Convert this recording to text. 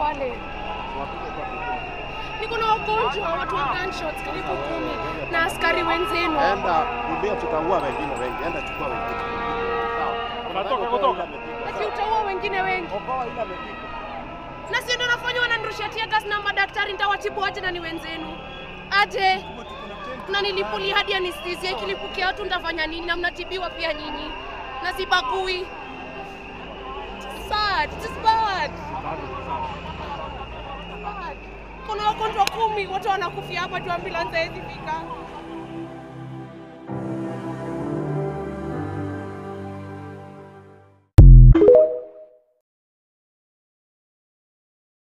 pale. Niko na wagonjwa, watu wa gunshots karibu kumi na askari wenzenu. Enda kimbia, tutaua wengine wengi. Enda chukua wengine. Sawa. Unatoka kutoka? Ati utaua wengine wengi. Okoa ile amepigwa. Na si ndio nafanya wananirushia tear gas na madaktari nitawatibu aje na ni wenzenu? Aje. Na nilipuli hadi anesthesia ikilipukia watu nitafanya nini? Na mnatibiwa pia nyinyi. Na sibagui. Sad, it is bad. Bad. Kuna wagonjwa kumi, wote wanakufia hapa tu ambulance haiwezi fika.